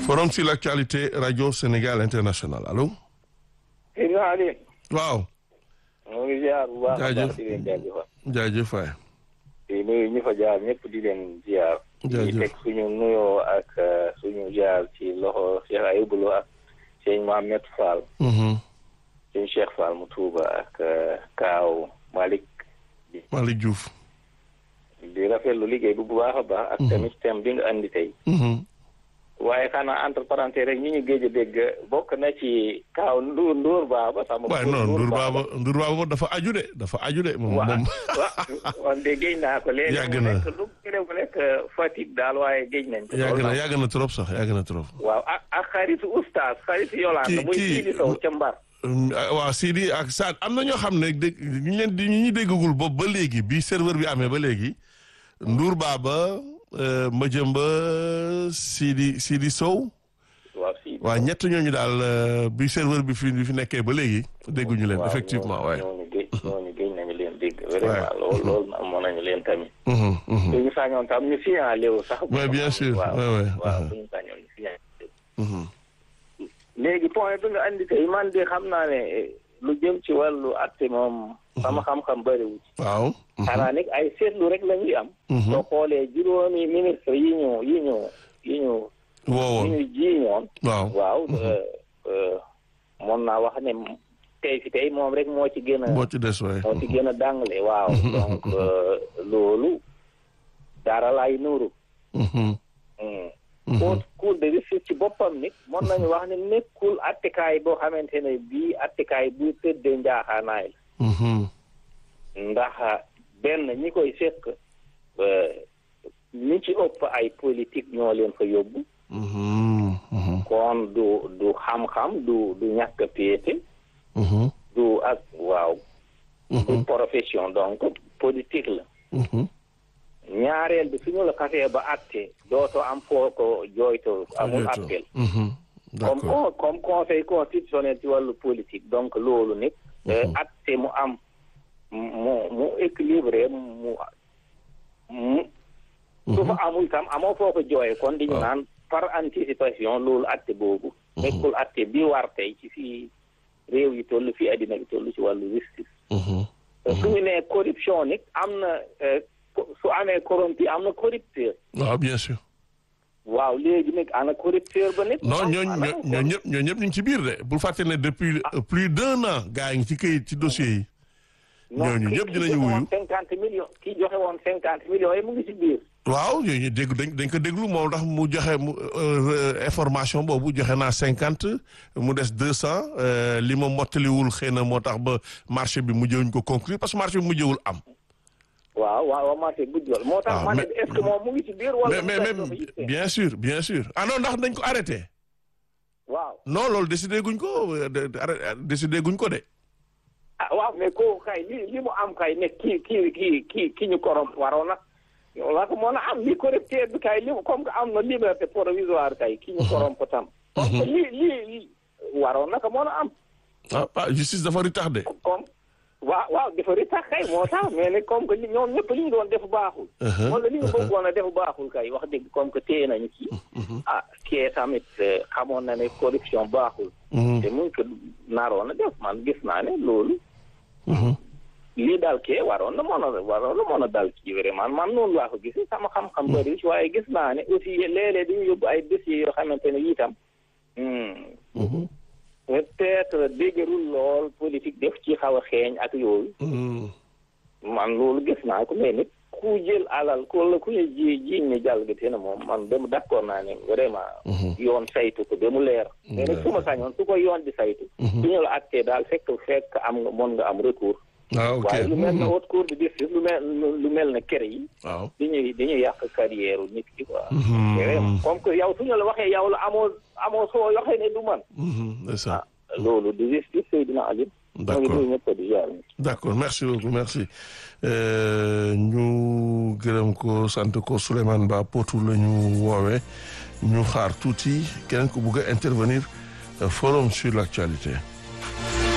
forum sur l'actualité radio Sénégal international allo. Seydina Ali. waaw. moo ngi ziar bu baax a jaajëf baax di leen jaajëfal. jaajëf waay. di nuyu ñi fa jaar ñëpp di leen ziar. jaajëf di teg suñu nuyoo ak suñu ziar ci loxo Cheikh Ayibou Lo ak sëñ Mohamed Fall. sëñ Cheikh Fall mu Touba ak Kaaw Malick. Malick Diouf. di rafetlu liggéey bu bu baax a baax. ak tamit thème bi nga andi tey. waaye xanaa entre parenthèses rek ñi ñu géej a dégg bokk na ci kaaw Ndour Ndour Baaba. sama waaye non Ndour Baaba Ndour Baaba dafa aju de dafa aju de. moom moom waaw waaw de géej naa ko. léegi yàgg mu na nekk lu mu nekk Fatick daal waaye géej nañ ko. yàgg na yàgg na trop sax yàgg na trop. waaw ak ak xaritu oustaz xaritu Yolande. Kii- muy kii- Sidi Sow ca Mbar. waaw Sidi ak Saad am na ñoo xam ne dégg ñu leen di ñu déggagul boobu ba léegi bi serveur bi amee ba léegi Ndour Baaba euh, Madiamba Sidi Sidi Sow waaw Sidi. waaw ñett ñooñu daal euh, bi serveur bi fi bi fi nekkee ba léegi dégguñu leen waaw effectivement ñooñu- waaye. ñooñu géej ñooñu géej nañu leen dégg. vraiment loolu loolu amoon nañu leen tamit. Mhm, mhm, bu ñu sañoon tam ñu signalé wu sax. Ouais, bien sûr. waaw Ouais, ouais. waaw Uh-huh. bu ñu sañoon ñu signalé mhm. léegi point bi nga andi tey man de xam naa ne eh, lu jëm ci wàllu atte moom. sama xam-xam bëriwu ci. waaw. mhm, xanaa nag ay seetlu rek la ñuy am. mhm. soo xoolee juróomi ministre yi ñu yi ñu yi ñu yi woowoon ñu jiiñoon. waaw. waaw mën naa wax ne tey fi tey moom rek moo ci gën a boo ci des waaye. moo ci gën a dàngale waaw donc euh, loolu dara lay nuuru. Mhm, Mm. mhm. cour cour de justice ci boppam nit mën nañu wax ne nekkul attekaay boo xamante ne bii attekaay bu tëddee njaaxaanaay Mhm, la ndax benn ñi koy sekk ñi ci ëpp ay politique ñoo leen fa yóbbu mhm, mhm, kon du du xam-xam du du ñàkk a péete mhm, du ak waaw du mhm, profession donc politique la mhm. ñaareel bi suñu la kasee ba atte dootoo am foo ko jooytoo amul Jooytoo. appel Mhm, comme d'accord. con- comme conseil constitutionnel ci wàllu politique donc loolu nit atte mu am mu mu équilibré mu mu su fa amul tam amoo foo ko jooye kon di ñu waaw. naan par anticipation loolu atte boobu nekkul atte bi war tey ci fii réew yi toll fii addina bi toll ci wàllu justice Mhm, su ñu nee corruption nit am na eh, co- su amee corrompu am na corrupteur waaw bien sûr. waaw léegi nag ana corrupteur ba nit non am- ñooñu ana ñoo ñoo ñëpp ñoo ñëpp ñu ngi ci biir de bul fàtte ne depuis euh, plus d'un an gars yi ngi ci këyit ci dossier yi. non ñooñu ki- ñëpp ki dinañu joxe woon wuyu. cinquante millions ki joxe woon cinquante millions yi mu ngi ci biir waaw ñooñu dégg dañ dañ ko déglu moom tax mu joxe mu euh, information boobu joxe naa cinquante mu des deux cent li ma mottaliwul xëy na moo tax ba marché bi mujjewuñ ko conclure parce que marché bi mujjewul am. waaw waaw waaw marché bu jol moo tax Ah, ma ne mais- est-ce que moom mu ngi ci biir wala mais mais mais bien sûr bien sûr ah non ndax dañ ko arrêté. waaw non loolu décidé guñ ko euh, de- de- arrêté- décidé guñ ko de. ah waaw mais kooku kay li li mu am kay ne kii kii kii kii ki ñu korom waroon na la ko mën a am li correcteur bi kay li mu comme que am na liberté provisoire kay ki ñu korom ko tam comme que li li waroon na ko mën a am ah ah justice dafa retardé. comme waaw waaw dafa ritax kay moo tax mais ne comme que li ñoom ñëpp li ñu doon def baaxul Uh-huh, wala li ñu bëggoon a def baaxul kay wax dëgg comme que téye nañu kii ah kii tamit eh, xamoon na ne corruption baaxul Mhm, te mu ngi ko naroon a def man gis naa ne loolu mhm. lii daal kee waroon na mën a waroon na mën a dal kii vraiment man noonu laa ko gis sama xam-xam bëri ci waaye gis naa ne aussi léeg-léeg dañu yóbbu ay dossiers yoo xamante ne itam hmm, Mhm, peut-être dégërul lool politique def ci xaw a xeeñ ak yooyu mhm. man loolu gis naa ko mais nit ku jël alal ku la ku ñu ji jiiñ ne jalgate na moom man dem d'accord naa ne vraiment yoon saytu ko ba mu leer mais nag su ma sañoon su ko yoon di saytu su ñu la attee daal fekk fekk am nga mën nga am recours ah ok waaye lu mel ne haute cour de justice lu mel lu mel ne kër yi waaw. dañuy dañuy yàq carrière nit ki quoi vraiment comme que yow su ñu la waxee yow la amoo amoo soo waxee ne du man Mhm, c'est ça. loolu du justice Seydina Ali D'accord. moo ngi nuyu ñëpp di jaar d'accord merci beaucoup merci Euh, ñu gërëm ko sant ko Souleymane Ba Potou la ñu woowee ñu xaar tuuti keneen ku bugg a intervenir euh, forum sur l'actualité